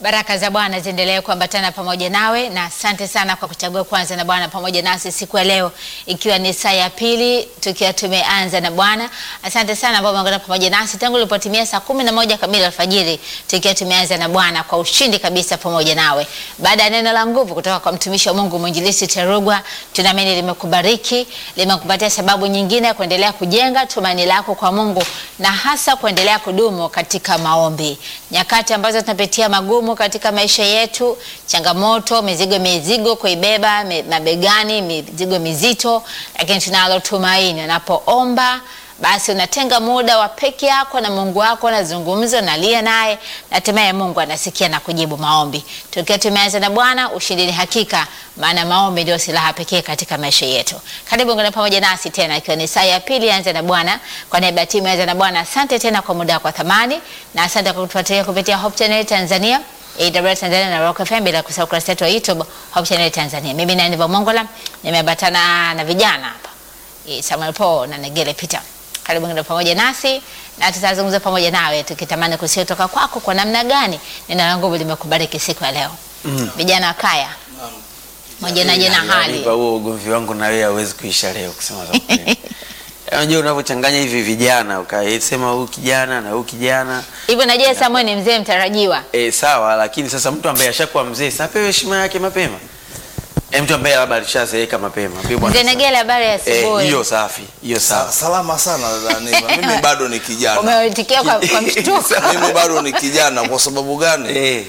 Baraka za Bwana ziendelee kuambatana pamoja nawe, na asante sana kwa kuchagua kwanza na Bwana pamoja nasi siku ya leo, ikiwa ni saa ya pili tukiwa tumeanza na Bwana. Asante sana ambao umeungana pamoja nasi tangu ilipotimia saa kumi na moja kamili alfajiri, tukiwa tumeanza na Bwana kwa ushindi kabisa pamoja nawe. Baada ya neno la nguvu kutoka kwa mtumishi wa Mungu mwinjilisti Terugwa, tunaamini limekubariki, limekupatia sababu nyingine ya kuendelea kujenga tumaini lako kwa Mungu na hasa kuendelea kudumu katika maombi nyakati ambazo tunapitia magumu katika maisha yetu, changamoto, mizigo mizigo kuibeba me- mabegani, mizigo mizito, lakini tunalo tumaini. Unapoomba basi unatenga muda wa peke yako na Mungu wako, unazungumza, unalia naye, na hatimaye Mungu anasikia na kujibu maombi. Tukiwa tumeanza na Bwana, ushindi ni hakika, maana maombi ndio silaha pekee katika maisha yetu. Karibu ngana pamoja nasi tena, ikiwa ni saa ya pili anza na Bwana. Kwa niaba ya timu ya anza na Bwana, asante tena kwa muda wako wa thamani, na asante kwa kutufuatilia kupitia Hope Channel Tanzania AWR Tanzania na Rock FM, bila kusahau kurasa yetu ya YouTube Hope Channel Tanzania. Mimi ni Aniva Mongola, nimeambatana na vijana hapa Eh, Samuel Paul na Negele Peter. Karibu ngine pamoja nasi na tutazungumza pamoja nawe tukitamani kusikia kutoka kwako kwa namna gani neno la nguvu limekubariki siku ya leo. Vijana wa kaya. Moja na jena hali. Nipa huo ugomvi wangu na wewe hauwezi kuisha leo kusema za kweli. Unajua unavyochanganya hivi vijana ukasema huyu kijana na huyu kijana Hivyo najua Samuel ni mzee mtarajiwa. e, sawa, lakini sasa mtu ambaye ashakuwa mzee sasa apewe heshima yake mapema. E, mtu ambaye labda alishazeeka mapema. Ambiwe bwana Mzee sasa- Negele, habari ya Eh, asubuhi. hiyo safi, hiyo Sa- sawa. Salama sana dada Niva. Mimi bado ni kijana. Umeitikia kwa, kwa mshtuko. Mimi bado ni kijana kwa sababu gani? Eh,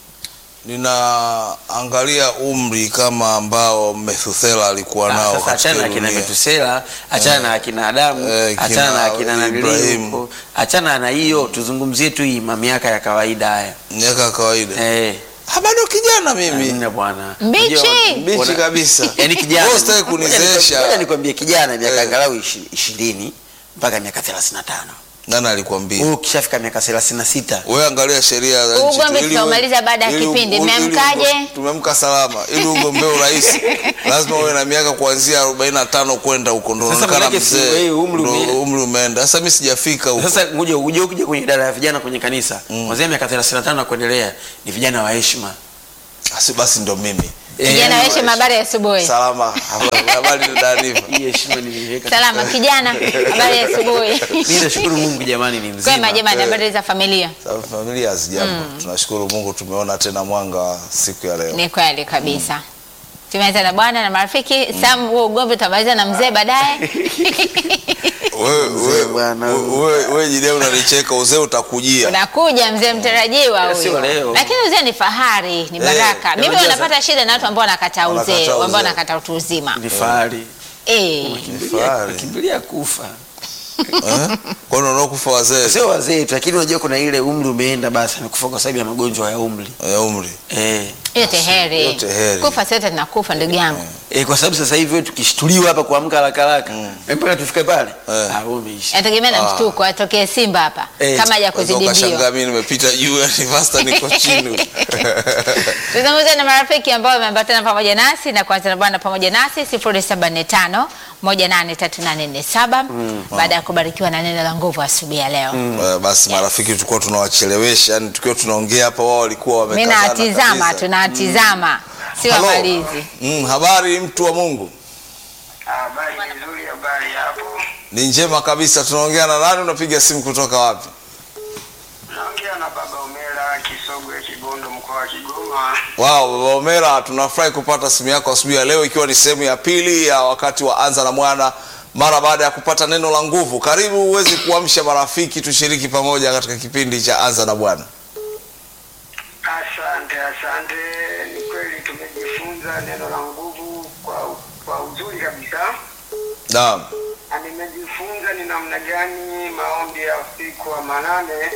Ninaangalia umri kama ambao Methuselah alikuwa ah, nao sasa katika achana na akina dunia. Metusela, achana na akina Adamu, Eh, kina achana na akina nanili Ibrahim. huko, achana na hiyo, tuzungumzie tu hii miaka ya kawaida haya. Miaka ya kawaida. Eh, Ah, bado kijana mimi. Amna bwana. Mbichi. Unajua, Mbichi wana- kabisa. Yaani kijana. Wewe usitaki Ngoja kunizeesha. nikwambie- ngoja nikwambie kijana miaka Eh. angalau ishi- ishirini mpaka miaka 35. Nani alikwambia? Wewe ukishafika miaka 36 Wewe angalia sheria za Huu nchi tu, ugomvi ili tutaumaliza baada ya ili- kipindi. ili- ili- Mmeamkaje? Tumemka salama. Ili ugombee urais lazima uwe na miaka kuanzia 45 kwenda huko ndo Sasa unaonekana manake si mzee. wewe umri Ndo ume- umri umeenda. Sasa mimi sijafika huko. sasa ngoja uje ukija kwenye idara ya vijana kwenye kanisa kuanzia miaka 35 na kuendelea ni vijana wa heshima. Asi basi ndo mimi. Eh, Kijana yani wewe, wa habari ya asubuhi. Salama. Habari- Habari dada Niva. heshima. Hii heshima nimeiweka. Salama kijana, habari ya asubuhi. Mimi nashukuru Mungu jamani ni mzima. Kwema jamani, habari za familia? Sababu familia hazijambo. Tunashukuru Mungu tumeona tena mwanga wa siku ya leo. Ni kweli kabisa. Tumeanza na bwana na marafiki. Sam, huo ugomvi utamaliza na mzee baadaye. Wewe Mzee wewe bwana. wewe wewe jidea unanicheka uzee utakujia. Unakuja mzee mtarajiwa Ya, sio huyo. leo. Lakini uzee ni fahari, ni baraka. Mimi unajua wanapata shida na watu ambao wanakataa uzee, Wanakataa ambao uzee. wanakataa utu uzima. Ni fahari. Eh. Fahari. Kimbilia kufa. Eh? Kwa nini unakufa wazee Sio wazee tu lakini unajua kuna ile umri umeenda basi amekufa kwa sababu ya magonjwa ya umri. ya umri? Eh. Yote heri. Yote heri. Kufa sote tunakufa ndugu yangu. E, kwa sababu sasa hivi wewe tukishtuliwa hapa kuamka haraka haraka mm. mpaka tufike pale Eh. ah, wewe umeisha. Yategemea na mshtuko, atokee Simba hapa Eh, kama haja Unaweza kuzidi ukashangaa mbio. mimi nimepita juu ya Nivasta niko chini. Tuzungumze na marafiki ambao wameambatana pamoja nasi na kuanza na bwana pamoja nasi 075 183847 baada ya kubarikiwa na neno la nguvu asubuhi ya leo. Eh, Basi marafiki tulikuwa tunawachelewesha, yani tukiwa tunaongea hapa wao walikuwa Mimi wamekazana. nawatizama, kabisa. tunawatizama. Si Halo. wamalizi. Mm, habari mtu wa Mungu? Habari nzuri, habari hapo. Ni njema kabisa. Tunaongea na nani? Unapiga simu kutoka wapi? Naongea na Baba Omera Kisogwe, Kibondo, mkoa wa Kigoma. Wow, Baba Omera, tunafurahi kupata simu yako asubuhi ya leo ikiwa ni sehemu ya pili ya wakati wa Anza na Mwana mara baada ya kupata neno la nguvu. Karibu uweze kuamsha marafiki, tushiriki pamoja katika kipindi cha Anza na Bwana. Asante, asante. Ni kweli tumejifunza neno la nguvu kwa kwa uzuri kabisa, Naam. na nimejifunza ni namna gani maombi ya usiku wa manane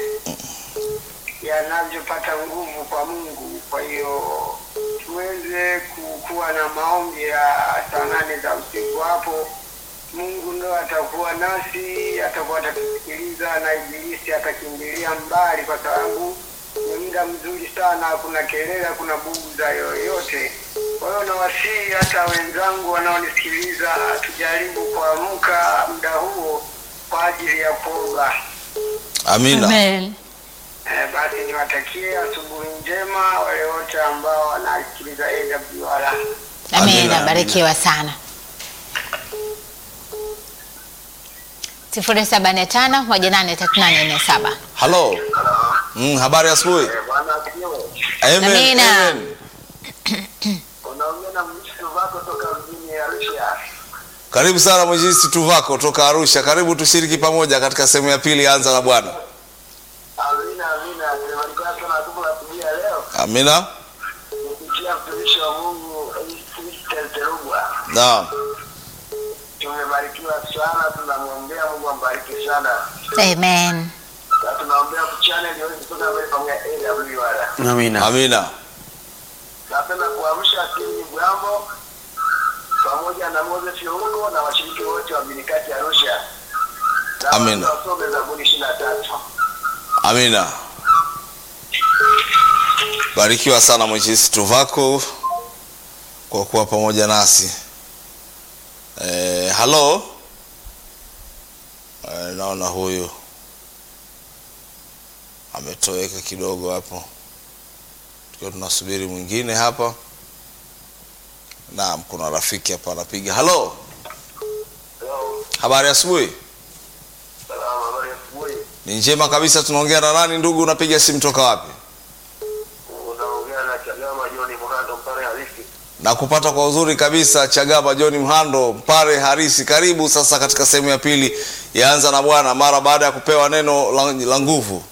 yanavyopata nguvu kwa Mungu. Kwa hiyo tuweze ku- kuwa na maombi ya saa nane za usiku hapo Mungu ndo atakuwa nasi, atakuwa atatusikiliza na ibilisi atakimbilia mbali, kwa sababu ni muda mzuri sana, hakuna kelele, hakuna buguza yoyote. Kwa hiyo nawasihi hata wenzangu wanaonisikiliza, tujaribu kuamka muda huo kwa ajili ya kuomba. Amina. Amen. Eh, basi niwatakie asubuhi njema wale wote ambao wanasikiliza AWR. Amina, Amina, barikiwa sana. sifuri saba nne tano moja nane tatu nane nne saba. halo mm, habari ya asubuhi Bwana asifiwe. Amen, Amina. amen. Unaongea na mshtu wako toka mjini Arusha. karibu sana mwinjilisti tuvako toka arusha karibu tushiriki pamoja katika sehemu ya pili ya anza na bwana Amina, amina. Tumebarikiwa sana tuko asubuhi ya leo. amina Kupitia mtumishi wa Mungu Christian Terugwa. naam Tumebarikiwa sana, tunamwombea Mungu ambariki sana. Amen. Na tunaombea channel iweze kutoka mbele pamoja na AWR. Amina. amina Napenda kuamsha timu Bwambo pamoja na Moses Youko na washiriki wote wa Minikati Arusha. Na Amina. watu wasome Zaburi 23. amina barikiwa sana mwinjilisti tuvako kwa kuwa pamoja nasi e, halo e, naona huyu ametoweka kidogo hapo tukiwa tunasubiri mwingine hapa naam kuna rafiki hapa anapiga halo Hello. habari ya asubuhi Salama, habari ya asubuhi. ni njema kabisa tunaongea na nani ndugu unapiga simu toka wapi Unaongea na Chagama John Mhando Mpare halisi. na kupata kwa uzuri kabisa chagaba john mhando mpare harisi karibu sasa katika sehemu ya pili yaanza na bwana mara baada ya kupewa neno la, la nguvu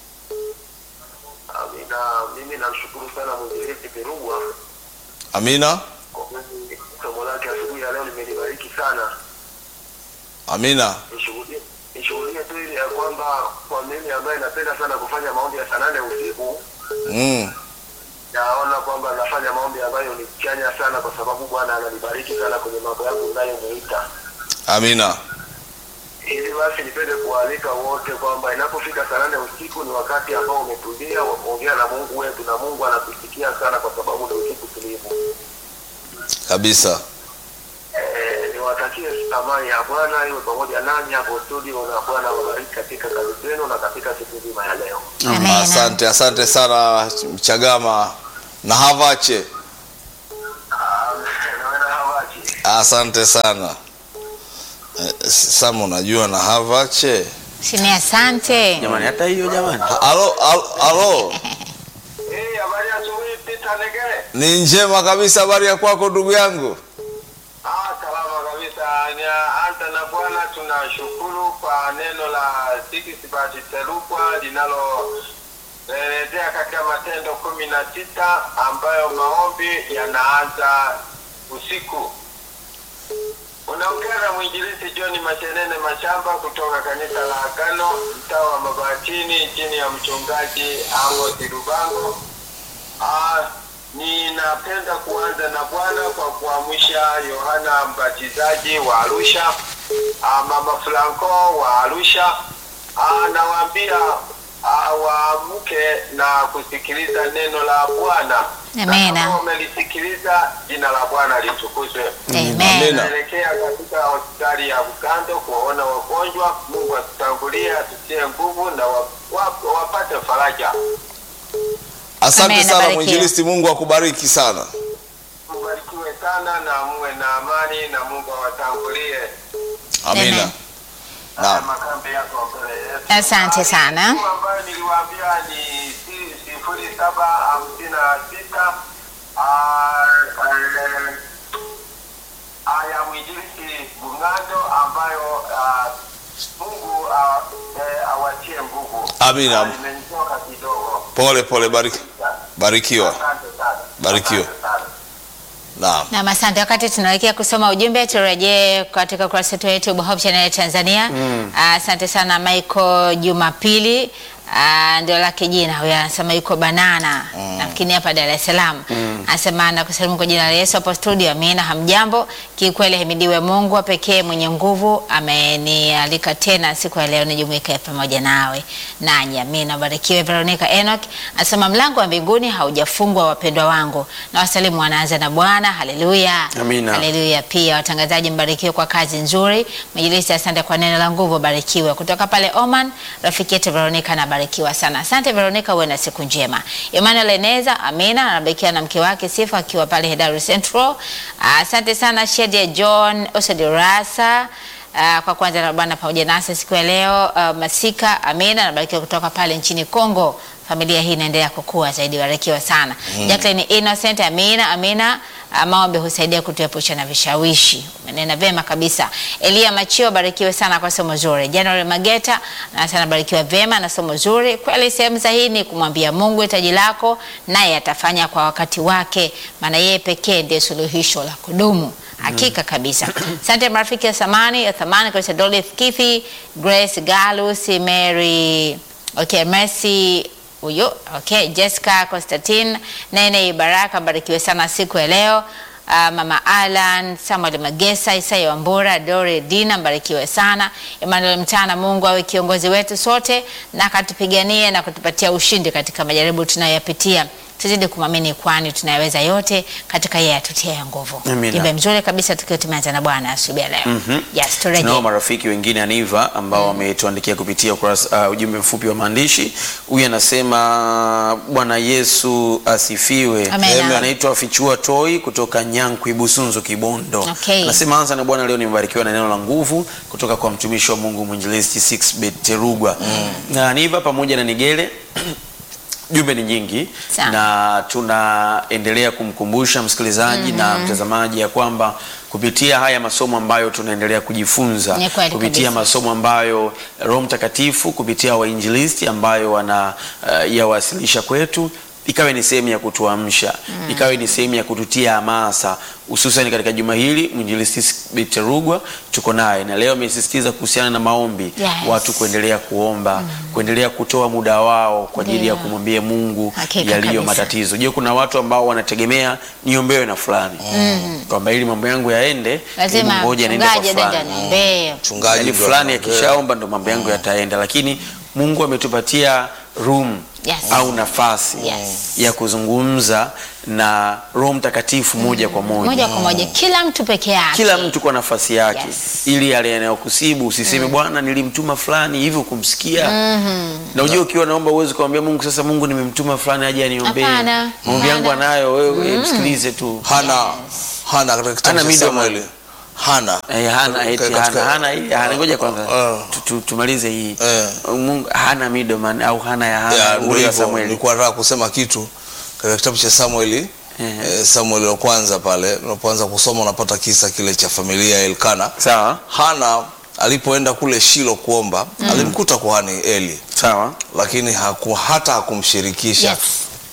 Amina. Mimi namshukuru sana mwinjilisti Perugwa amina kwa kweli somo lake asubuhi ya leo limenibariki sana. amina Nishuhudie nishuhudie tu ile ya kwamba kwa mimi ambaye napenda sana kufanya maombi ya saa nane usiku mm. naona kwamba nafanya maombi ambayo ni chanya sana kwa sababu Bwana ananibariki sana kwenye mambo yangu ninayomuita. amina Hivi basi nipende kualika wote kwamba inapofika saa nane usiku ni wakati ambao umetulia wa kuongea na Mungu wetu, na Mungu anakusikia sana kwa sababu ni usiku tulivu. kabisa Eh, niwatakie amani ya Bwana iwe pamoja nanyi hapo studio, na Bwana wabariki katika kazi zenu na katika siku nzima ya leo. Amina. asante asante sana mchagama na havache Amen. Naona hawachi. asante sana Eh, sama unajua na havache Sini asante. Jamani, hata hiyo jamani. alo alo, alo. Eh, habari ya asubuhi Peter Negere. ni njema kabisa habari ya kwako ndugu yangu Ah, salama kabisa. Ni anta na Bwana, tunashukuru kwa neno la Sikisibati Terukwa linaloelezea katika Matendo kumi na sita ambayo maombi yanaanza usiku. Unaongea na mwinjilisi John Mashenene Mashamba kutoka kanisa la Agano mtaa wa Mabatini chini ya mchungaji Amos Rubango. Ah, ninapenda kuanza na Bwana kwa kuamsha Yohana Mbatizaji wa Arusha, ah, Mama Franco wa Arusha. Ah, nawaambia ah, waamke na kusikiliza neno la Bwana. Amina. Na kama wamelisikiliza, jina la Bwana litukuzwe. Amen. Amina. Naelekea katika hospitali ya Bugando kuwaona wagonjwa. Mungu atutangulie, atutie nguvu na wa, wa, wapate faraja. asante Amen, sana abarikiwe. mwinjilisti mungu akubariki sana Mbarikiwe sana na muwe na amani na Mungu awatangulie. amina Amen. Haya naam makambi yako mbele yetu. Asante sana. Simu ambayo niliwaambia ni si- sifuri saba hamsini na sita ah, eh, ah, ya mwinjilisti Bung'ando ambayo ah, Mungu ah, eh, awatie nguvu. Amina. Ah, Imenitoka kidogo. pole pole bariki, barikiwa Asante sana. Barikiwe. Asante sana. naam Naam, asante. Wakati tunaelekea kusoma ujumbe, turejee katika ukurasa wetu wa YouTube Hope Channel Tanzania. Asante sana Michael Jumapili, Ah, ndio lake jina huyo, anasema yuko banana na lakini hapa Dar es Salaam anasema na kusalimu kwa jina la Yesu hapo studio. Amina, hamjambo. Kiukweli himidiwe Mungu wa pekee mwenye nguvu, amenialika tena siku ya leo nijumuike pamoja nawe nanyi. Amina, barikiwe. Veronica Enoch anasema mlango wa mbinguni haujafungwa wapendwa wangu, na wasalimu wanaanza na Bwana. Haleluya, Amina. haleluya. Pia watangazaji mbarikiwe kwa kazi nzuri. Mwinjilisti, asante kwa neno la nguvu, barikiwe. Kutoka pale Oman, rafiki yetu Veronica anabarikiwa sana. Asante Veronica, uwe na siku njema. Emmanuel Eneza, amina, anabarikiwa na mke wake Sifa akiwa pale Hedaru Central. Asante sana Shedia John Osedirasa Uh, kwa kwanza na Bwana pamoja nasi siku ya leo. Uh, Masika Amina anabarikiwa kutoka pale nchini Kongo. Familia hii inaendelea kukua zaidi, barikiwa sana. Jacqueline Innocent Amina Amina, uh, maombi husaidia kutuepusha na vishawishi. Umenena vema kabisa. Elia Machio barikiwe sana kwa somo zuri. January Mageta anasema barikiwa vema na somo zuri. Kweli sehemu sahihi ni kumwambia Mungu hitaji lako, naye atafanya kwa wakati wake, maana yeye pekee ndiye suluhisho la kudumu. Hakika kabisa. Asante marafiki ya samani ya thamani kabisa, Dolith Kithi, Grace Galus, Mary, okay, Mercy huyo, okay, Jessica Constantine, Nene Baraka, barikiwe sana siku ya leo. Uh, Mama Alan, Samuel Magesa, Isaya Wambura, Dore Dina, mbarikiwe sana. Emmanuel Mtana, Mungu awe kiongozi wetu sote na akatupiganie na kutupatia ushindi katika majaribu tunayoyapitia. Tuzidi kumwamini kwani tunayaweza yote katika yeye atutia nguvu. Amina. Jumbe mzuri kabisa tukiwa tumeanza na Bwana asubuhi ya leo. Yes, turejee. Tunao marafiki wengine Aniva ambao wametuandikia kupitia ukurasa, uh, ujumbe mfupi wa maandishi. Huyu anasema Bwana Yesu asifiwe. Amen. Amen. Anaitwa Fichua Toi kutoka Nyankwi Busunzu Kibondo. Okay. Anasema anza na Bwana, leo nimebarikiwa na neno la nguvu kutoka kwa mtumishi wa Mungu mwinjilisti 6 Terugwa na Aniva pamoja na Nigele jumbe ni nyingi Sawa. na tunaendelea kumkumbusha msikilizaji na mtazamaji ya kwamba kupitia haya masomo ambayo tunaendelea kujifunza Ni kweli kupitia kabisa. masomo ambayo Roho Mtakatifu kupitia wainjilisti ambayo wana uh, yawasilisha kwetu ikawe ni sehemu ya kutuamsha ikawe ni sehemu ya kututia hamasa hususan katika juma hili mwinjilisti Biterugwa tuko naye na leo amesisitiza kuhusiana na maombi Yes. watu kuendelea kuomba kuendelea kutoa muda wao kwa ajili ya Ndio. kumwambia Mungu Hakika yaliyo kabisa. matatizo. Je, kuna watu ambao wanategemea niombewe na fulani kwamba ili mambo yangu yaende, Lazima hebu ngoja niende kwa mchungaji dada fulani niombee. mchungaji yani ndo fulani anaongea. akishaomba ndo mambo yangu yataenda, lakini Mungu ametupatia room Yes. au nafasi Yes. ya kuzungumza na Roho Mtakatifu moja kwa moja Moja kwa moja kila mtu peke yake. kila mtu kwa nafasi yake Yes. ili yale yanayokusibu usiseme bwana nilimtuma fulani hivi kumsikia na ujue ukiwa naomba uwezi kumwambia Mungu sasa Mungu nimemtuma fulani aje aniombee Hapana. maombi yangu Hapana. anayo wewe msikilize tu hana hana katika kitabu Hana cha middleman. Samueli hana Eh, hana eti Katika- hana hana hii hana ngoja kwanza Eh. tu- tu- tumalize hii Eh. Mungu hana middleman au hana ya Ya, hana ndio ule ya hivyo. Samueli Nilikuwa nataka kusema kitu katika kitabu cha Samueli Ehe. eh, Samueli wa kwanza pale unapoanza kusoma unapata kisa kile cha familia ya Elkana. sawa Hana alipoenda kule Shilo kuomba alimkuta kuhani Eli, sawa lakini haku, hata hakumshirikisha Yes.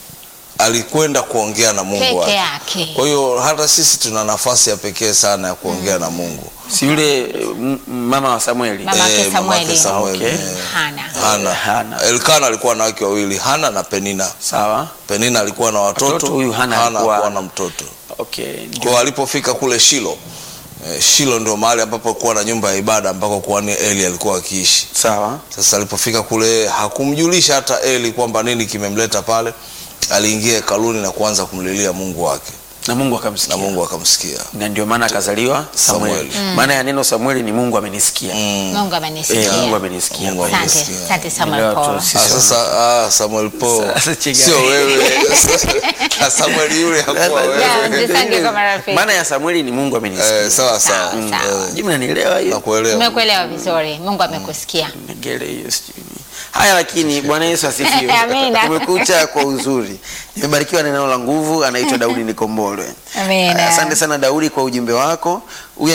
alikwenda kuongea na Mungu Peke wake. yake. Kwa hiyo hata sisi tuna nafasi ya pekee sana ya kuongea na Mungu. si yule eh, m- mama wa Samueli Mama yake Eh, mama yake Samueli. Samueli, Okay. eh. Hana. Hana. Hana. Elkana alikuwa na wake wawili, Hana na Penina. sawa Penina alikuwa na watoto, Watoto, huyu Hana alikuwa hakuwa hana. na mtoto. okay Kwa hiyo alipofika kule Shilo, eh, Shilo ndio mahali ambapo kuwa na nyumba ya ibada ambako kuhani Eli alikuwa akiishi. sawa Sasa alipofika kule hakumjulisha hata Eli kwamba nini kimemleta pale. Aliingia hekaluni na kuanza kumlilia Mungu wake na Mungu akamsikia na Mungu akamsikia. na ndio maana akazaliwa Samueli. Samueli. Maana ya neno Samueli ni Mungu amenisikia. Mm. Mungu Eh, amenisikia. Mungu amenisikia. Mungu Kwa hiyo, Asante, amenisikia. asante Samuel Leo tu Paul. sisi Ah, wana- sasa ah, Samuel Paul Sasa chega- sio wewe. Ah, Samuel yule hakuwa Yeah, wewe. mjisange kwa marafiki. Maana ya Samueli ni Mungu amenisikia. Eh, sawa sawa. Sawa, Mm, sawa. eh, Je, mnanielewa hiyo? Nakuelewa. Umekuelewa vizuri. Mungu amekusikia. Ngele hiyo sijui. Haya, lakini Bwana Yesu asifiwe. Amina. Umekucha kwa uzuri. Nimebarikiwa na neno la nguvu. Anaitwa Daudi Nikombolwe. Amina. Asante sana Daudi kwa ujumbe wako. Huyu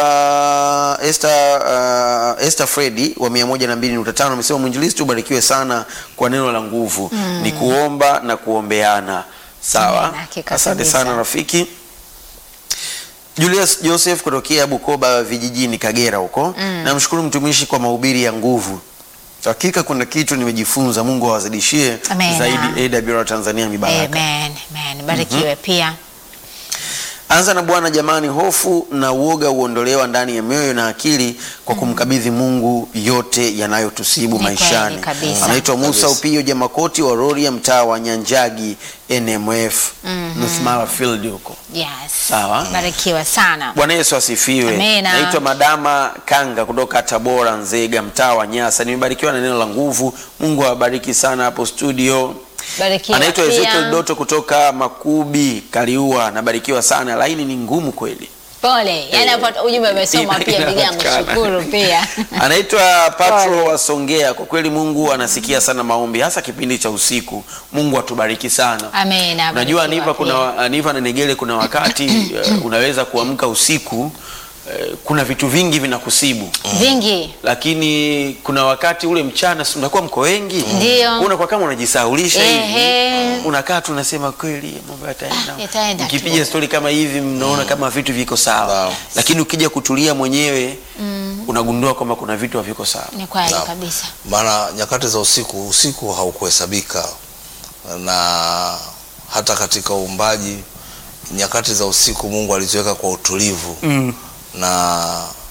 anaitwa Esther uh, Esther Fredi wa 102.5 amesema mwinjilisti ubarikiwe sana kwa neno la nguvu. Ni kuomba na kuombeana. Sawa. Amina, hakika Asante kabisa. sana rafiki. Julius Joseph kutokea Bukoba vijijini Kagera huko. Namshukuru mtumishi kwa mahubiri ya nguvu Hakika kuna kitu nimejifunza. Mungu awazidishie Amen. zaidi AWR Tanzania mibaraka. Amen. Amen. Barikiwe pia. Anza na Bwana jamani, hofu na uoga huondolewa ndani ya mioyo na akili kwa kumkabidhi Mungu yote yanayotusibu Ni maishani. kweli kabisa. Anaitwa Musa Kabisa. Upio Jamakoti wa Rorya, mtaa wa Nyanjagi, NMF North Mara Field huko. Yes. Sawa. Barikiwa sana. Bwana Yesu asifiwe. Amina. Naitwa Madama Kanga kutoka Tabora, Nzega, mtaa wa Nyasa. Nimebarikiwa na neno la nguvu. Mungu awabariki sana hapo studio. Barikiwa Anaitwa pia. Ezekiel Doto kutoka Makubi, Kaliua. Nabarikiwa sana, laini ni ngumu kweli. Pole. Yaani hapo ujumbe umesoma pia ndugu yangu. Inapatikana. Shukuru pia. Anaitwa Patro Pole. wa Songea. Kwa kweli Mungu anasikia sana maombi, hasa kipindi cha usiku. Mungu atubariki sana. Amen. Unajua Barikiwa Aniva, pia. kuna Aniva na Negele, kuna wakati eh, unaweza kuamka usiku eh, kuna vitu vingi vinakusibu vingi. lakini kuna wakati ule mchana si unakuwa mko wengi, Ndio. unakuwa kama unajisahaulisha Ehe. hivi, unakaa tu unasema kweli mambo yataenda. Ah, yataenda tu. Mkipiga stori kama hivi, mnaona kama vitu viko sawa, Sawa. lakini ukija kutulia mwenyewe unagundua kwamba kuna vitu haviko sawa. Ni kweli Naam. kabisa. maana nyakati za usiku usiku haukuhesabika na hata katika uumbaji nyakati za usiku mungu aliziweka kwa utulivu Mm. na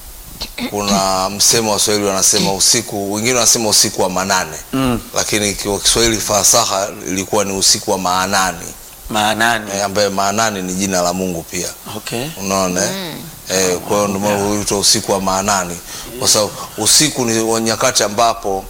kuna msemo wa Swahili wanasema usiku, wengine wanasema usiku wa manane Mm. lakini kwa Kiswahili fasaha ilikuwa ni usiku wa maanani Maanani. eh, ambaye maanani ni jina la Mungu pia Okay. unaona eh? eh, kwa hiyo ndio maana huitwa usiku wa maanani kwa sababu usiku ni wa nyakati ambapo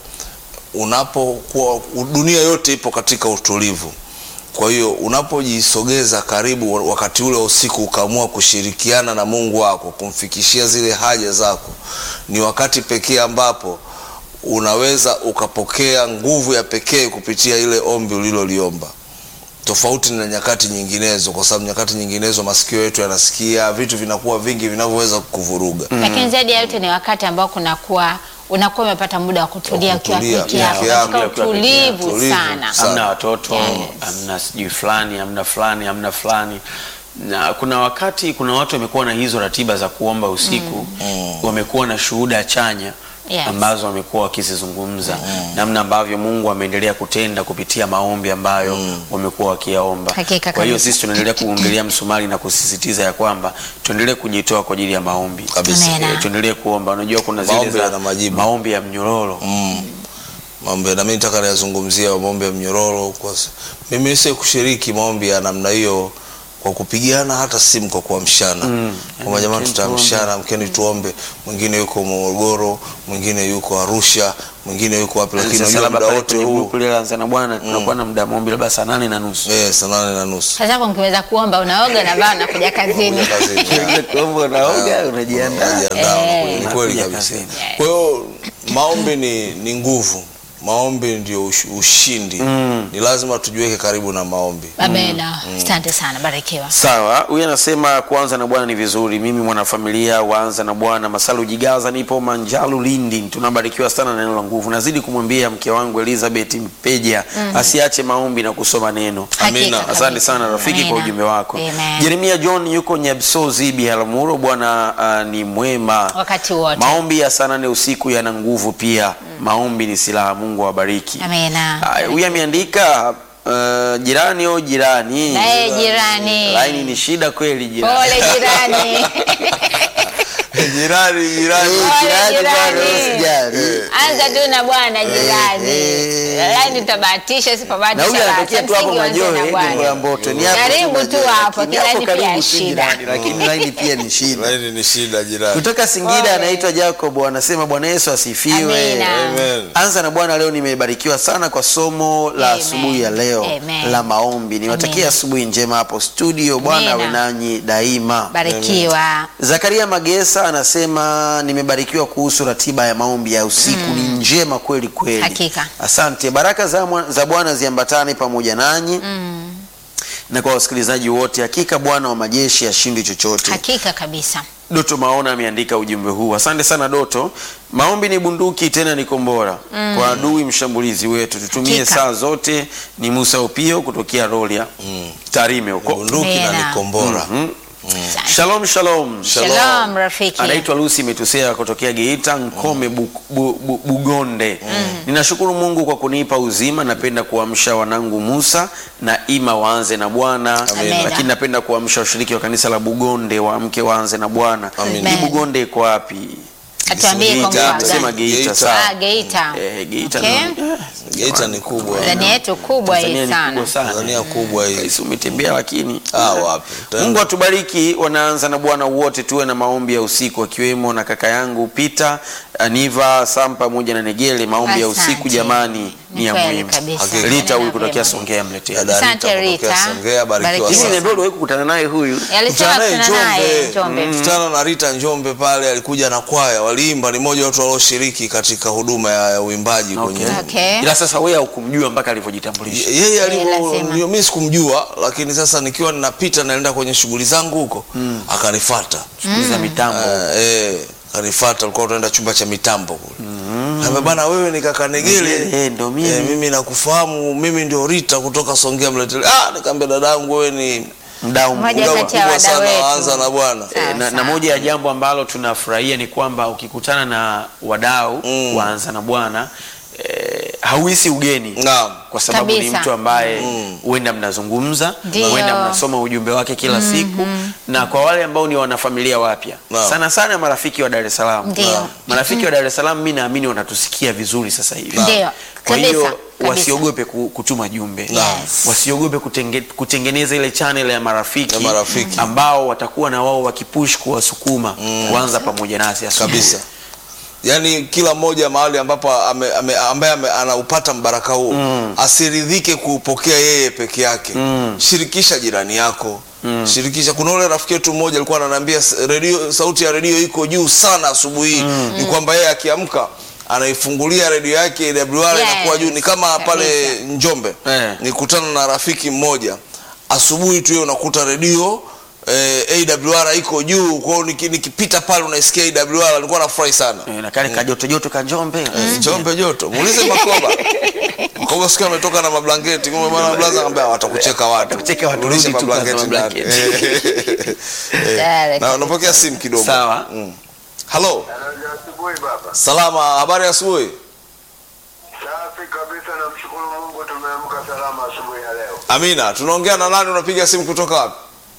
unapokuwa dunia yote ipo katika utulivu kwa hiyo unapojisogeza karibu wakati ule wa usiku ukaamua kushirikiana na mungu wako kumfikishia zile haja zako ni wakati pekee ambapo unaweza ukapokea nguvu ya pekee kupitia ile ombi uliloliomba tofauti na nyakati nyinginezo kwa sababu nyakati nyinginezo masikio yetu yanasikia vitu vinakuwa vingi vinavyoweza kukuvuruga Lakini zaidi ya yote ni wakati ambao kunakuwa unakuwa umepata muda wa kutulia Wa ukiwa kutulia, peke yako peke yako, katika ukiwa peke utulivu yako. Tulivu. sana. Sana. hamna watoto Yes. hamna sijui fulani hamna fulani hamna fulani na kuna wakati kuna watu wamekuwa na hizo ratiba za kuomba usiku wamekuwa na shuhuda chanya Yes. ambazo wamekuwa wakizizungumza namna ambavyo Mungu ameendelea kutenda kupitia maombi ambayo wamekuwa wakiyaomba. Hakika Kwa hiyo kabisa. sisi tunaendelea kuongelea msumari na kusisitiza ya kwamba tuendelee kujitoa kwa ajili ya maombi Kabisa. Amen. Eh, tuendelee kuomba. Unajua kuna zile Maombi za yana majibu. maombi ya mnyororo mm. mambo na mimi nataka niyazungumzia maombi ya mnyororo kwa s- mimi si kushiriki maombi ya namna hiyo kwa kupigiana hata simu kwa kuamshana mm. kwamba jamani Mkeni tutaamshana mkeni tuombe mwingine yuko Morogoro mwingine yuko Arusha mwingine yuko wapi lakini Sasa unajua labda muda pale wote kwenye huu grupu lile la Anza na Bwana tunakuwa na muda maombi labda saa nane na nusu eh, saa nane na nusu Sasa hapo mkiweza kuomba unaoga na baa unakuja kazini. Kuja kazini. Kuomba unaoga unajiandaa Unajiandaa, Eh. ni kweli Unakuja kabisa kazini. kwa hiyo maombi ni, ni nguvu maombi ndio ush, ushindi ni lazima tujiweke karibu na maombi Amen. Asante sana, barikiwa. Sawa, huyu anasema kuanza na Bwana ni vizuri. Mimi mwanafamilia waanza na Bwana Masalu Jigaza, nipo Manjalu Lindi. Tunabarikiwa sana na neno la nguvu. Nazidi kumwambia mke wangu Elizabeth Mpeja asiache maombi na kusoma neno. Hakika Asante kabisa. sana rafiki kwa Amina. ujumbe wako. Amen. Jeremia John yuko Nyabsozi Biharamulo. Bwana ah, ni mwema Wakati wote. Maombi ya saa nane usiku yana nguvu pia. Maombi ni silaha. Mungu awabariki. Amina. Haya, Huyu ameandika uh, jirani o jirani Naye jirani. laini ni shida kweli jirani. Pole jirani. jirani jirani Pole Jirani bado jirani. usijali. Anza tu na Bwana jirani. eh. Laini tutabahatisha Na sipabahatisha. huyu anatokea tu hapo Msingi wanze Majohe na eh, Bwana. Gongo la Mboto. Ni hapo Karibu tu Majohe, hapo, lakini hapo jirani pia karibu tu shida. jirani, Lakini laini pia ni shida. laini ni shida jirani Kutoka Singida Pole. anaitwa Jacob anasema Bwana Yesu asifiwe. Amina. Amen. Anza na Bwana, leo nimebarikiwa sana kwa somo la Amen. asubuhi ya leo Amen. la maombi. Niwatakia Amen. asubuhi njema hapo studio. Bwana awe Amina. nanyi daima. Barikiwa. Zakaria Magesa anasema nimebarikiwa kuhusu ratiba ya maombi ya usiku ni njema kweli kweli. Hakika. Asante. Baraka za, mwa- za Bwana ziambatane pamoja nanyi na kwa wasikilizaji wote. Hakika Bwana wa majeshi ashindi chochote. Hakika kabisa. Doto Maona ameandika ujumbe huu. Asante sana Doto. Maombi ni bunduki tena ni kombora kwa adui mshambulizi wetu. Tutumie Hakika. saa zote. Ni Musa Upio kutokea Rolia Tarime huko. bunduki na Amina. ni kombora Mhm. Asante. Shalom, shalom. Shalom rafiki. Anaitwa Lucy Metusea kutokea Geita Nkome bu, bu, bu, Bugonde. Ninashukuru Mungu kwa kunipa uzima. Napenda kuamsha wanangu Musa na Ima waanze na Bwana, Amina. lakini napenda kuamsha washiriki wa kanisa la Bugonde waamke waanze na Bwana. Amina. Hii Bugonde iko wapi? Atuambie kwa Geita, mkoa sema gani? Geita, Geita. sawa. Ah, Geita. Eh, Geita Okay. ni- eh, Geita ni kubwa. Tanzania yetu kubwa Tanzania hii ni sana. kubwa sana. Tanzania kubwa hii. Kaisi umetembea lakini Ah, wapi? Tena. Mungu atubariki. Wanaanza na Bwana wote, tuwe na maombi ya usiku, akiwemo na kaka yangu Peter Aniva Sam pamoja na Negele. Maombi ya Asante. usiku jamani ni ya kweli muhimu. kabisa. Hakika. Rita huyu Nena kutokea vyema. Songea mletea. Dada Asante, Rita kutokea Rita. Songea, barikiwa Barikiwa. Hivi sana. niambia uliwahi kukutana naye huyu? Yalisema Mkutana naye kutana naye Njombe. Njombe. Mkutana na Rita Njombe pale, alikuja na kwaya, waliimba, ni mmoja wa watu walioshiriki katika huduma ya, ya uimbaji kwenye Okay. Okay. Ila sasa wewe haukumjua mpaka alivyojitambulisha. yeye alivyo, lazima. ndio mimi sikumjua, lakini sasa nikiwa ninapita naenda kwenye shughuli zangu huko akanifuata. Shughuli za mitambo. Eh, eh, kanifuata, alikuwa tunaenda chumba cha mitambo kule. Kaambia bana, wewe ni kaka Negele. Eh, ndo mimi. Eh, mimi nakufahamu, mimi ndio Rita kutoka Songea Mletele. Ah, nikamwambia dadangu, wewe ni Mdau Mmoja mkubwa. mdau kati ya mkubwa wadau sana wetu. waanza na Bwana. Sawa, Eh, na, na sawa. moja ya jambo ambalo tunafurahia ni kwamba ukikutana na wadau Mm. waanza na Bwana eh, hauhisi ugeni Naam. kwa sababu ni Kabisa. mtu ambaye Mm. huenda mnazungumza, Ndio. huenda mnasoma ujumbe wake kila siku, na kwa wale ambao ni wanafamilia wapya Naam. sana sana marafiki wa Dar es Salaam, Ndio. Naam. marafiki wa Dar es Salaam, mimi naamini wanatusikia vizuri sasa hivi. Ndio. Kwa Kabisa, hiyo kabisa. wasiogope ku- kutuma jumbe Yes. wasiogope kutenge, kutengeneza ile channel ya marafiki, Ya marafiki. ambao watakuwa na wao wakipush kuwasukuma kuanza pamoja nasi asubuhi. kabisa yaani kila mmoja mahali ambapo ame, ame, ambaye ame, anaupata mbaraka huo asiridhike kuupokea yeye peke yake shirikisha jirani yako shirikisha kuna ule rafiki yetu mmoja alikuwa ananiambia "S- redio sauti ya redio iko juu sana asubuhi hii ni kwamba yeye akiamka anaifungulia redio yake AWR Yes, inakuwa juu ni kama pale kabisa. Njombe Eh. nikutana na rafiki mmoja asubuhi tu hiyo unakuta redio eh, AWR iko juu kwa hiyo niki- nikipita pale unaisikia AWR nilikuwa nafurahi sana Eh, na kale kajoto joto ka Njombe Njombe joto muulize Makoba Makoba siku ametoka na mablanketi kumbe bwana blaza akamwambia watakucheka watu Watakucheka watu, Rudisha rudi tu mablanketi kwanza ndani. mablanketi. Eh, Tayari. na napokea simu kidogo Sawa. Mm. Hello Halo, asubuhi baba. salama habari ya asubuhi Safi kabisa, namshukuru Mungu tumeamka salama asubuhi ya leo. Amina tunaongea na nani unapiga simu kutoka wapi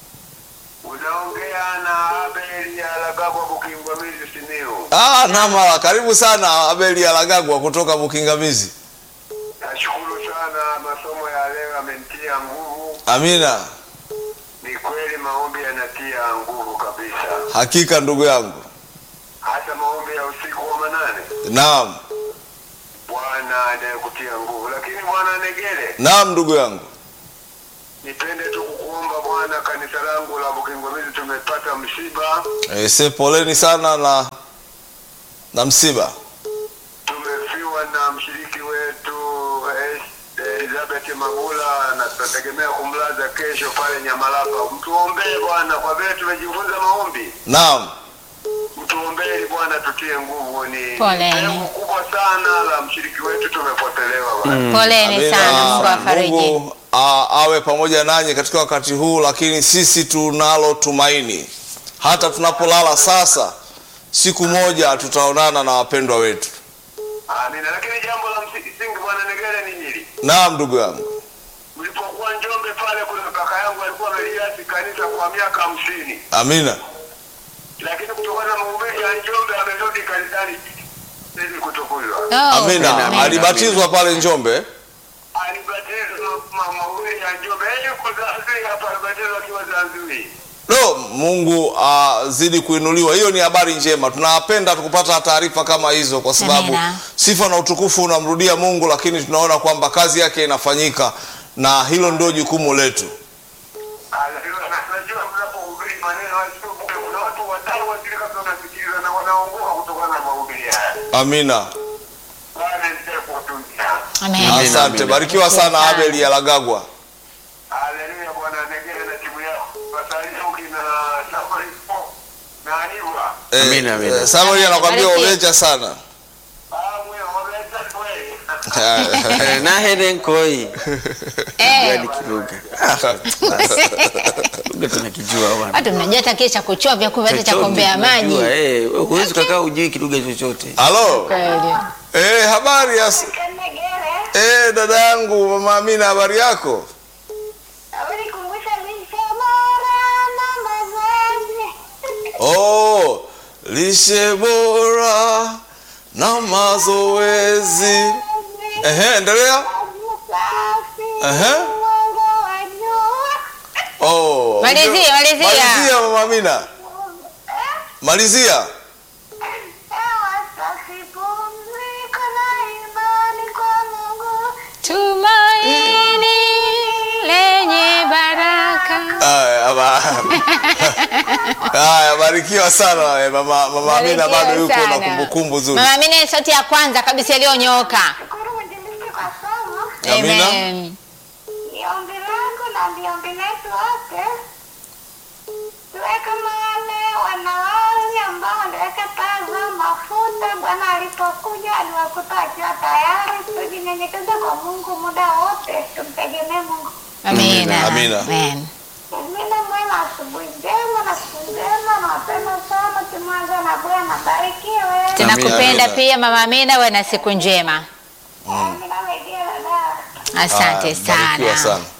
Unaongea na Abeli Alagagwa Bukingwamizi Simiyu. ah namala karibu sana Abeli Alagagwa kutoka Bukingamizi Nashukuru sana, masomo ya leo yamenitia nguvu. Amina Ni kweli maombi yanatia nguvu kabisa, hakika ndugu yangu hasa maombi ya usiku wa manane. naam Bwana anayekutia nguvu. Lakini bwana Negele, naam ndugu yangu nipende tu kukuomba Bwana, kanisa langu la Bukingwamizi tumepata msiba, e, se poleni sana na na msiba tumefiwa na mshiriki wetu eh, Elizabeth Mabula na tunategemea kumlaza kesho pale Nyamalapa. Mtuombee Bwana, kwa vile tumejifunza maombi, naam mtuombee Bwana, tutie nguvu. Ni Poleni. pengo kubwa sana la mshiriki wetu, tumepotelewa Bwana. Poleni Amina. sana, Mungu afariji. Mungu a- awe pamoja nanyi katika wakati huu, lakini sisi tunalo tumaini. Hata tunapolala sasa, siku moja tutaonana na wapendwa wetu. Amina. Lakini jambo la msingi Bwana Negere ni hili, Naam, ndugu yangu. mlipokuwa Njombe pale, kuna kaka yangu alikuwa ameliasi kanisa kwa miaka hamsini, Amina. lakini kutokana na mahubiri ya Njombe amerudi kanisani ili kutukuzwa. Oh, Amina. amina. Alibatizwa pale Njombe. alibatizwa ma- mahubiri ya Njombe. Yeye yuko Zanzibar hapa, alibatizwa akiwa Zanzibar. Lo, Mungu azidi kuinuliwa. Hiyo ni habari njema. Tunapenda tukupata taarifa kama hizo, kwa sababu Amina. sifa na utukufu unamrudia Mungu, lakini tunaona kwamba kazi yake inafanyika, na hilo ndio jukumu letu. Anajua- na- Najua mnapohubiri maneno haya sio bure. Kuna watu watano wazili kabisa wanasikiliza na wanaongoka kutokana na mahubiri haya. Amina. Bwana endelee kuwatunzia. Amen. Amina. Asante, barikiwa sana Abel Alagagwa. Haleluya, Bwana Negere na timu yako. Wasalimu kina Safari Sport na Aniva. Eh, Amina, amina. eh, Samuel anakuambia Bariki. ovecha sana. Ah, mwe, wameleta kweli. Eh, nahere nkoi Eh, yani kilugha Ah, lugha tunakijua bwana watu mnajua hata kile cha kuchovya kumbe hata cha Chochote kuombea maji. tunajua, eh, wewe huwezi ukakaa ujui kilugha chochote halo Kweli. eh, habari ya s- Kanegere, eh, dada yangu mama Amina habari yako ulikumbusha lishe bora na mazoezi. oh, lishe bora na mazoezi Ehe, endelea Ehe. oh, Malizia, malizia. malizia mama Amina malizia Tumaini lenye baraka. Haya, ama- Haya, barikiwa sana eh, mama, mama Amina bado Barikiwa yuko na sana. kumbukumbu nzuri. Mama Amina ni sauti ya kwanza kabisa iliyonyooka. Amina. Amen. Ni ombi langu na ni ombi letu wote tuwe kama wale wanawali ambao waliweka taa zao mafuta. Bwana alipokuja aliwakuta wakiwa tayari. Tujinyenyekeze kwa Mungu muda wote, tumtegemee Mungu. Amina. Amina. Amen. Amina. Mwema, asubuhi njema na siku njema, na wapenda sana kimwanza na Bwana. Barikiwe. Tunakupenda Amina. pia Mama Amina, uwe na siku njema. Amina, waidia dada. Asante Haya, barikiwa sana. sana.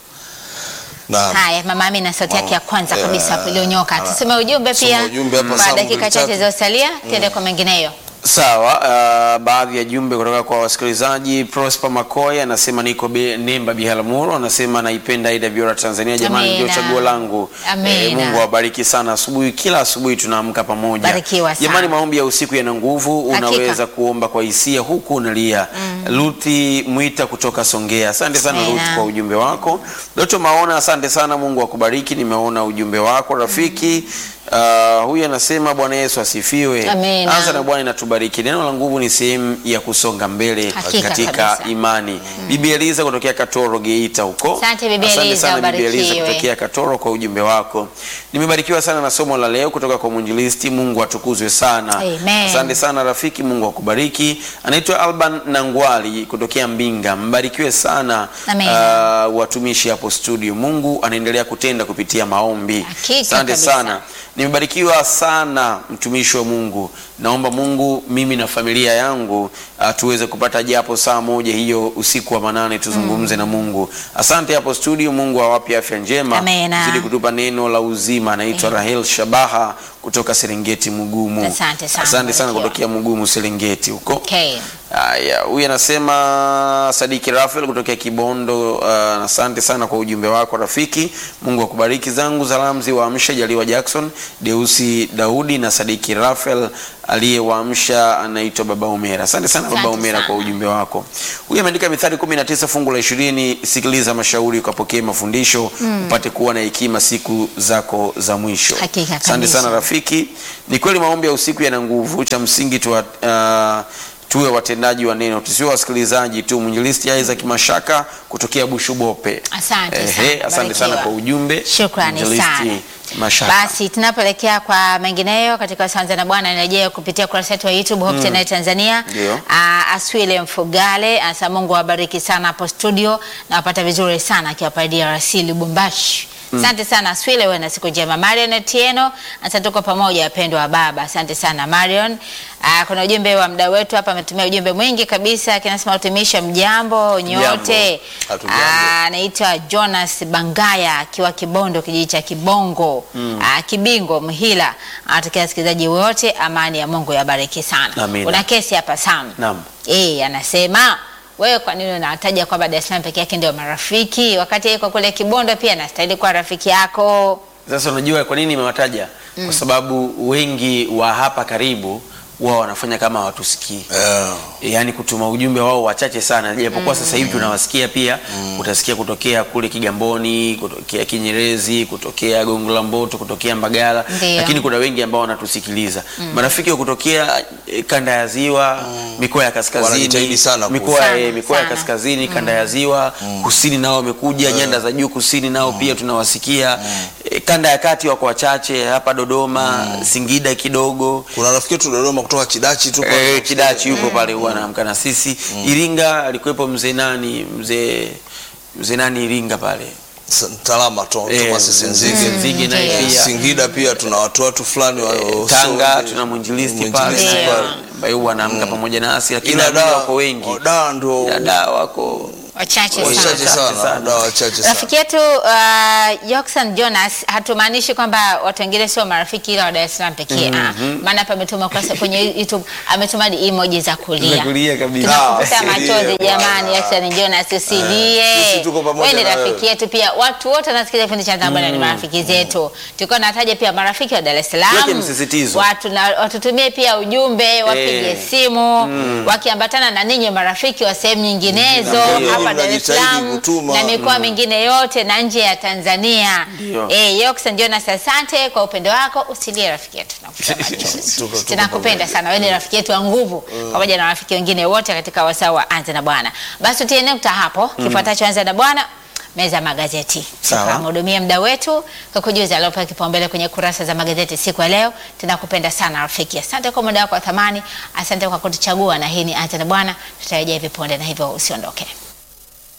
Naam. Haya, Mama Amina, sauti yake ya kwanza Eh, kabisa hapo iliyonyoka. Tusome ujumbe Soma pia ujumbe hapa, kwa Samu dakika mbili chache tatu. zilizosalia, tuende kwa mengineyo. Sawa, uh, baadhi ya jumbe kutoka kwa wasikilizaji. Prosper Makoya anasema niko be, Nemba Biharamulo, anasema naipenda Aida Biora Tanzania, jamani, Amina. ndio chaguo langu. Amina. Mungu awabariki sana. Asubuhi, kila asubuhi tunaamka pamoja. Barikiwa sana. Jamani, maombi ya usiku yana nguvu, Hakika. unaweza kuomba kwa hisia huku unalia. Luthi Mwita kutoka Songea, asante sana Amina. Luthi kwa ujumbe wako. Doto Maona, asante sana, Mungu akubariki. Nimeona ujumbe wako rafiki. Uh, huyu anasema Bwana Yesu asifiwe. Amina. Anza na Bwana inatubariki. Neno la nguvu ni sehemu ya kusonga mbele Hakika katika kabisa. imani. Bibi Eliza kutokea Katoro Geita huko. Asante Bibi Asante Eliza, sana Bibi Eliza ubarikiwe. kutokea Katoro kwa ujumbe wako. Nimebarikiwa sana na somo la leo kutoka kwa mwinjilisti. Mungu atukuzwe sana. Amen. Asante sana rafiki, Mungu akubariki. Anaitwa Alban Nangwali kutokea Mbinga. Mbarikiwe sana Amen. uh, watumishi hapo studio. Mungu anaendelea kutenda kupitia maombi. Hakika Asante kabisa. sana. Nimebarikiwa sana mtumishi wa Mungu. Naomba Mungu mimi na familia yangu uh, tuweze kupata japo saa moja hiyo usiku wa manane tuzungumze na Mungu. Asante hapo studio. Mungu awape afya njema, Amena. zidi kutupa neno la uzima. Anaitwa Rahel Shabaha kutoka Serengeti Mugumu. Asante sana, Asante sana barikiwa. kutokea Mugumu Serengeti huko. Okay. Haya, huyu anasema Sadiki Rafael kutokea Kibondo. Uh, asante sana kwa ujumbe wako rafiki. Mungu akubariki. Zangu zalamzi waamsha Jaliwa Jackson, Deusi Daudi na Sadiki Rafael aliyewaamsha anaitwa Baba Umera. Asante sana Baba Asante Umera sana. kwa ujumbe wako. Huyu ameandika Mithali 19 fungu la 20, sikiliza mashauri ukapokee mafundisho upate kuwa na hekima siku zako za mwisho. Hakika Asante kabisa. sana rafiki. Ni kweli maombi ya usiku yana nguvu. Cha msingi tuwa, uh, tuwe watendaji wa neno, tusiwe wasikilizaji tu. Mwinjilisti Isaac Mashaka kutokea Bushubope. Asante Ehe, sana, asante sana barikiwa. kwa ujumbe. Shukrani Mwinjilisti sana. Mashaka. Basi tunapoelekea kwa mengineyo katika Sanza na Bwana, nirejea kupitia kurasa yetu wa YouTube Hope Channel Tanzania. Ndio. Ah, Aswile Mfugale anasema Mungu awabariki sana hapo studio na wapata vizuri sana akiwa pale DRC Lubumbashi. Asante sana Aswile, wewe na siku njema. Marion Etieno, asante tuko pamoja wapendwa wa baba. Asante sana Marion. Ah, kuna ujumbe wa mdau wetu hapa ametumia ujumbe mwingi kabisa, kinasema utumisha mjambo nyote. Hatujambo. Ah, anaitwa Jonas Bangaya akiwa Kibondo, kijiji cha Kibongo ah, Kibingo, Mhila. Anatakia wasikilizaji wote amani ya Mungu yabariki sana. Amina. Kuna kesi hapa Sam. Naam. Eh, anasema wewe kwa nini unataja kwamba Dar es Salaam peke yake ndio marafiki wakati yeye kwa kule Kibondo pia anastahili kuwa rafiki yako? Sasa unajua kwa nini nimewataja? Kwa sababu wengi wa hapa karibu wao wanafanya kama hawatusikii. Yeah. yaani kutuma ujumbe wao wachache sana, japokuwa sasa hivi tunawasikia pia. Utasikia kutokea kule Kigamboni, kutokea Kinyerezi, kutokea Gongo la Mboto, kutokea Mbagala, Ndio. lakini kuna wengi ambao wanatusikiliza marafiki wa kutokea eh, kanda ya Ziwa, mikoa ya kaskazini, Wanajitahidi sana ku- mikoa Sana, eh, mikoa ya sana. kaskazini, kanda ya Ziwa, kusini nao wamekuja, nyanda za juu kusini nao pia tunawasikia. eh, kanda ya kati wako wachache hapa Dodoma, Singida kidogo kuna rafiki yetu Dodoma kutoka Chidachi tu pale. Eh, Chidachi yuko pale huwa anaamka na sisi. Iringa alikuwepo mzee nani, mzee mzee nani Iringa pale. S- Mtalama to, Eh, Thomas Senzige. Nzige naye Ndiyo. pia. Singida pia tuna watu watu fulani wa Eh, sio- Tanga tuna mwinjilisti pale mwinjilisti Ndiyo. pale. ambaye huwa anaamka pamoja nasi, lakini Ila naamini da wako wengi. da ndo Dada wako wachache wachache sana. Wachache sana, sana. da wachache sana. Rafiki yetu uh, Yoxan Jonas hatumaanishi kwamba watu wengine sio marafiki ila wa Dar es Salaam pekee. Ah, maana hapa ametuma kurasa kwenye YouTube ametuma hadi emoji za kulia. Za kulia kabisa. Tunakufuta Ah, usilie machozi jamani, bwana. Yoxan Jonas usilie. sisi tuko pamoja Wewe ni na rafiki wewe. yetu pia. Watu wote wanasikiliza kipindi cha Bwana ni marafiki zetu. Tulikuwa nataja pia marafiki wa Dar es Tuweke Salaam. msisitizo. Watu na watutumie pia ujumbe, wapige Eh. simu, wakiambatana na ninyi marafiki wa sehemu nyinginezo Ndio. hapa Dar es Mnajitahidi Salaam kutuma. na mikoa mingine yote na nje ya Tanzania. Ndio. Eh, Yoxan Jonas asante kwa upendo wako. Usilie rafiki yetu. Nakupa machozi. Tuko- tuko Tunakupenda sana. Wewe ni rafiki yetu wa nguvu pamoja na rafiki wengine wote katika wasaa wa Anza na Bwana. Basi tutie nukta hapo. Kifuatacho Anza na Bwana meza ya magazeti. Sawa. Tukamhudumia mda wetu kwa kujuza aliopewa kipaumbele kwenye kurasa za magazeti siku ya leo. Tunakupenda sana rafiki. Asante kwa muda wako wa thamani. Asante kwa kutuchagua na hii ni Anza na Bwana. Tutarejea hivi punde na hivyo usiondoke.